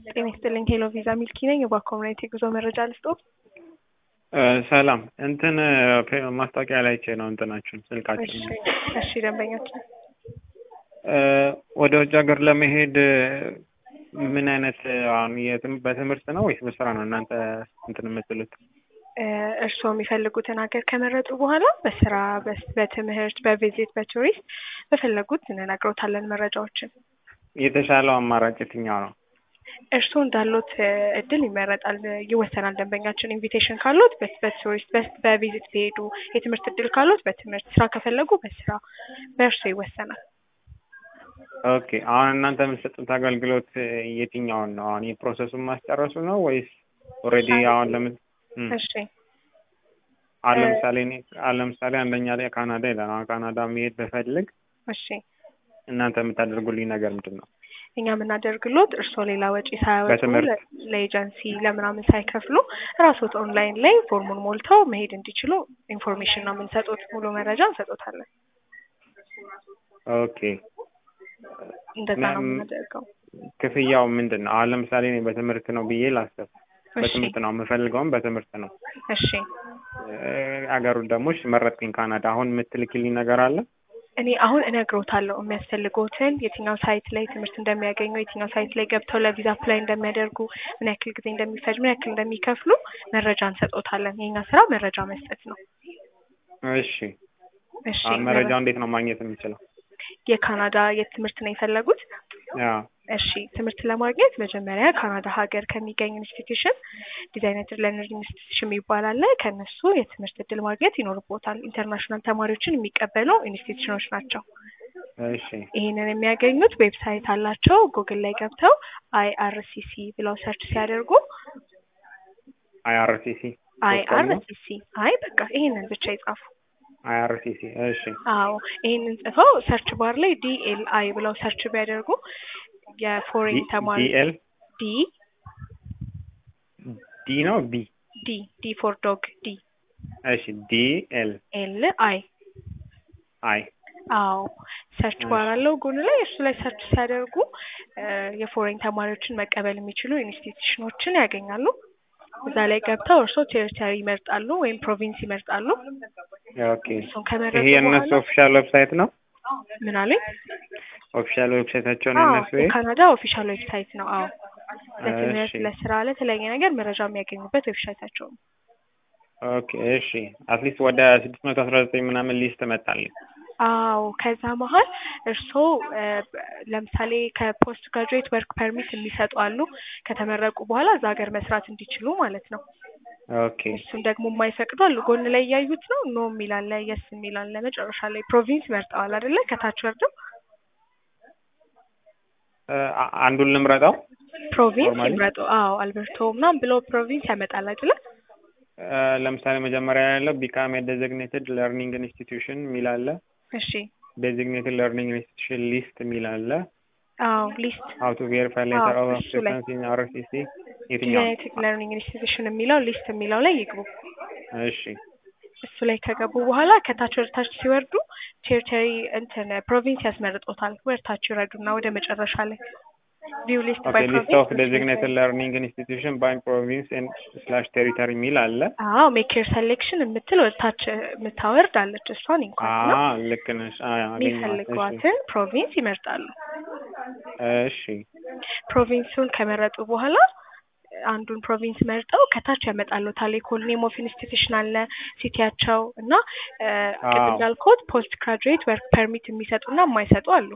ጤና ይስጥልኝ ሄሎ ቪዛ ሚልኪ ነኝ። በኮሚኒቲ ጉዞ መረጃ ልስጦ። ሰላም እንትን ማስታወቂያ ላይ አይቼ ነው እንትናችሁን ስልካችሁን እሺ ደንበኛችን ወደ ውጭ ሀገር ለመሄድ ምን አይነት አሁን የትም በትምህርት ነው ወይስ በስራ ነው እናንተ እንትን የምትሉት? እርስዎ የሚፈልጉትን ሀገር ከመረጡ በኋላ በስራ በትምህርት በቪዚት በቱሪስት በፈለጉት እንነግሮታለን መረጃዎችን። የተሻለው አማራጭ የትኛው ነው? እርስዎ እንዳሉት እድል ይመረጣል ይወሰናል። ደንበኛችን ኢንቪቴሽን ካሉት በቱሪስት በቪዚት ቢሄዱ፣ የትምህርት እድል ካሉት በትምህርት ስራ ከፈለጉ በስራ በእርስዎ ይወሰናል። ኦኬ አሁን እናንተ የምትሰጡት አገልግሎት የትኛውን ነው? አሁን የፕሮሰሱን ማስጨረሱ ነው ወይስ ኦልሬዲ አሁን ለምን እሺ አሁን ለምሳሌ እኔ አሁን ለምሳሌ አንደኛ ላይ ካናዳ ይላል። አሁን ካናዳ መሄድ በፈልግ እሺ እናንተ የምታደርጉልኝ ነገር ምንድን ነው? እኛ የምናደርግሎት እርስዎ ሌላ ወጪ ሳያወጡ በትምህርት ለኤጀንሲ ለምናምን ሳይከፍሉ ራስዎት ኦንላይን ላይ ፎርሙን ሞልተው መሄድ እንዲችሉ ኢንፎርሜሽን ነው የምንሰጡት። ሙሉ መረጃ እንሰጦታለን። ኦኬ እንደዛ ነው የምናደርገው። ክፍያው ምንድን ነው? አሁን ለምሳሌ እኔ በትምህርት ነው ብዬ ላስብ። እሺ በትምህርት ነው የምፈልገውም በትምህርት ነው። እሺ አገሩን ደግሞ እሺ መረጥኩኝ ካናዳ። አሁን የምትልክልኝ ነገር አለ? እኔ አሁን እነግሮታለሁ የሚያስፈልጎትን የትኛው ሳይት ላይ ትምህርት እንደሚያገኙ የትኛው ሳይት ላይ ገብተው ለቪዛ አፕላይ እንደሚያደርጉ ምን ያክል ጊዜ እንደሚፈጅ ምን ያክል እንደሚከፍሉ መረጃ እንሰጦታለን። የኛ ስራ መረጃ መስጠት ነው። እሺ እሺ አሁን መረጃው እንዴት ነው ማግኘት የምችለው? የካናዳ የት ትምህርት ነው የፈለጉት? አዎ እሺ ትምህርት ለማግኘት መጀመሪያ ካናዳ ሀገር ከሚገኝ ኢንስቲትዩሽን ዲዛይነር ለርኒንግ ኢንስቲትዩሽን የሚባል አለ። ከእነሱ የትምህርት እድል ማግኘት ይኖርቦታል። ኢንተርናሽናል ተማሪዎችን የሚቀበሉ ኢንስቲትዩሽኖች ናቸው። እሺ ይህንን የሚያገኙት ዌብሳይት አላቸው። ጉግል ላይ ገብተው አይአርሲሲ ብለው ሰርች ሲያደርጉ አይአርሲሲ አይአርሲሲ አይ በቃ ይህንን ብቻ ይጻፉ። አይአርሲሲ እሺ አዎ ይህንን ጽፈው ሰርች ባር ላይ ዲኤልአይ ብለው ሰርች ቢያደርጉ የፎሬን ተማሪ ዲኤል ዲ ዲ ነው ቢ ዲ ዲ ፎር ዶግ ዲ እሺ ዲኤል ኤል አይ አይ አዎ ሰርች ባር አለው ጎን ላይ እሱ ላይ ሰርች ሲያደርጉ የፎሬን ተማሪዎችን መቀበል የሚችሉ ኢንስቲትዩሽኖችን ያገኛሉ። እዛ ላይ ገብተው እርስዎ ቴሪቶሪ ይመርጣሉ ወይም ፕሮቪንስ ይመርጣሉ። ኦኬ እሱን ከመረጡ ይሄ የእነሱ በኋላ ኦፊሻል ዌብሳይት ነው? ምን አለኝ? ኦፊሻል ዌብሳይታቸው ነው አዎ የእነሱ ይሄ? የካናዳ ኦፊሻል ዌብሳይት ነው። አዎ ለትምህርት፣ እሺ ለስራ፣ ለተለያየ ነገር መረጃ የሚያገኙበት ዌብሳይታቸው ነው። ኦኬ እሺ አትሊስት ወደ ስድስት መቶ አስራ ዘጠኝ ምናምን ሊስት መጣልኝ። አዎ ከዛ መሀል እርስዎ ለምሳሌ ከፖስት ግራጁዌት ወርክ ፐርሚት የሚሰጡ አሉ። ከተመረቁ በኋላ እዛ ሀገር መስራት እንዲችሉ ማለት ነው። ኦኬ እሱን ደግሞ የማይፈቅዱ አሉ። ጎን ላይ እያዩት ነው። ኖ የሚል አለ፣ የስ የሚል አለ። መጨረሻ ላይ ፕሮቪንስ መርጠዋል አይደለ? ከታች ወርደው አ- አንዱን ልምረጠው? ፕሮቪንስ ኖርማሊ ይምረጡ። አዎ አልበርቶ ምናምን ብሎ ፕሮቪንስ ያመጣል አይደለ? አ፣ ለምሳሌ መጀመሪያ ያለው ቢካም ዴዚግኔትድ ለርኒንግ ኢንስቲትዩሽን የሚል አለ። እሺ ዴዚግኔትድ ለርኒንግ ኢንስቲትዩሽን ሊስት የሚል አለ። አዎ ሊስት ሀው ቱ ቬሪፋይ ሌተር አዎ ኦፍ እሱ ላይ አክሴፕታንስ ኢን አርሲሲ የትኛው? ዩናይትድ ለርኒንግ ኢንስቲትዩሽን የሚለው ሊስት የሚለው ላይ ይግቡ። እሺ እሱ ላይ ከገቡ በኋላ ከታች ወደ ታች ሲወርዱ ቴሪቶሪ እንትን ፕሮቪንስ ያስመርጦታል። ወደ ታች ይረዱና ወደ መጨረሻ ላይ ቪው ሊስት ኦኬ ባይ ሊስት ኦፍ ፕሮቪንስ ዴዚግኔትድ ለርኒንግ ኢንስቲትዩሽን ባይ ፕሮቪንስ ስላሽ ቴሪተሪ የሚል አለ። አዎ ሜክ ዮር ሴሌክሽን የምትል ወደ ታች የምታወርድ አለች። እሷን እንኳን አ ነው ልክ ነሽ። አ አገኘኋት። እሺ የሚፈልጓትን ፕሮቪንስ ይመርጣሉ። እሺ ፕሮቪንሱን ከመረጡ በኋላ አንዱን ፕሮቪንስ መርጠው ከታች ያመጣሉታል። የኮል ኔም ኦፍ ኢንስቲትዩሽን አለ፣ ሲቲያቸው እና እ፣ ቅድም አዎ እንዳልኩት ፖስት ግራጁዌት ወርክ ፐርሚት የሚሰጡና የማይሰጡ አሉ።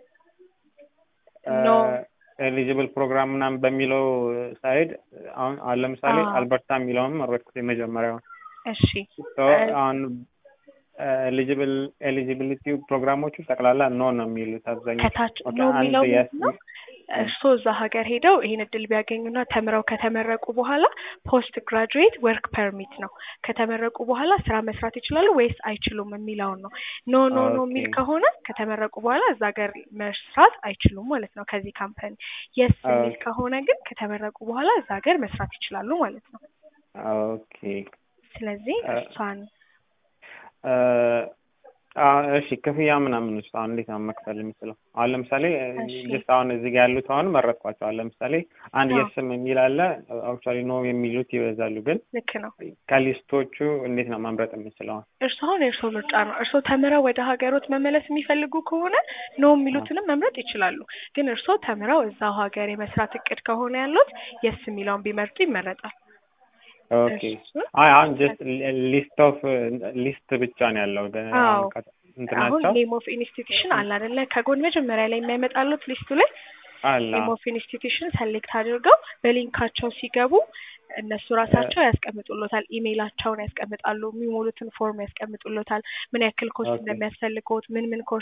ኖ ኤሊጂብል ፕሮግራም ምናምን በሚለው ሳይድ አሁን አሁን ለምሳሌ አዎ አልበርታ የሚለውን መረጥኩት የመጀመሪያውን። እሺ ሶ እ፣ አሁን ኤሊጂብል ኤሊጂቢሊቲ ፕሮግራሞቹ ጠቅላላ ኖ ነው የሚሉት አብዛኞቹ። ከታች ኦኬ ኖ አንድ የሚለው የስ ምንድን ነው? እርስዎ እዛ ሀገር ሄደው ይህን እድል ቢያገኙና ተምረው ከተመረቁ በኋላ ፖስት ግራጁዌት ወርክ ፐርሚት ነው። ከተመረቁ በኋላ ስራ መስራት ይችላሉ ወይስ አይችሉም የሚለውን ነው። ኖ ኖ ኖ ኦኬ የሚል ከሆነ ከተመረቁ በኋላ እዛ ሀገር መስራት አይችሉም ማለት ነው ከዚህ ካምፓኒ። የስ የሚል ኦኬ ከሆነ ግን ከተመረቁ በኋላ እዛ ሀገር መስራት ይችላሉ ማለት ነው። ኦኬ ስለዚህ እ እሷን እ እሺ ክፍያ ምናምን ውስጥ አሁን እንዴት ነው መክፈል የምችለው? አሁን ለምሳሌ እሺ። ጀስት አሁን እዚህ ጋር ያሉት አሁን መረጥኳቸው። አሁን ለምሳሌ አንድ አዎ። የስም የሚል አለ። አክቹዋሊ ኖ የሚሉት ይበዛሉ። ግን ልክ ነው። ከሊስቶቹ እንዴት ነው መምረጥ የምችለው? እርሶ አሁን የእርሶ ምርጫ ነው። እርሶ ተምረው ወደ ሀገሮት መመለስ የሚፈልጉ ከሆነ ኖ የሚሉትንም መምረጥ ይችላሉ። ግን እርሶ ተምረው እዛው ሀገር የመስራት እቅድ ከሆነ ያሉት የስ የሚለውን ቢመርጡ ይመረጣል። ኦኬ እሱን አይ አሁን ጀስት ሊስት ኦፍ ሊስት ብቻ ነው ያለው። ግን አዎ። አሁን ከ- አሁን እንትናቸው ኔም ኦፍ ኢንስቲትዩሽን አለ አይደለ? ከጎን መጀመሪያ ላይ የሚያመጣሉት ሊስቱ ላይ አለ ኔም ኦፍ ኢንስቲትዩሽን ሰሌክት አድርገው በሊንካቸው ሲገቡ እነሱ ራሳቸው ያስቀምጡሎታል። ኢሜይላቸውን ያስቀምጣሉ። የሚሞሉትን ፎርም ያስቀምጡሎታል። ምን ያክል ኮርስ ኦኬ እንደሚያስፈልገውት ምን ምን ኮርስ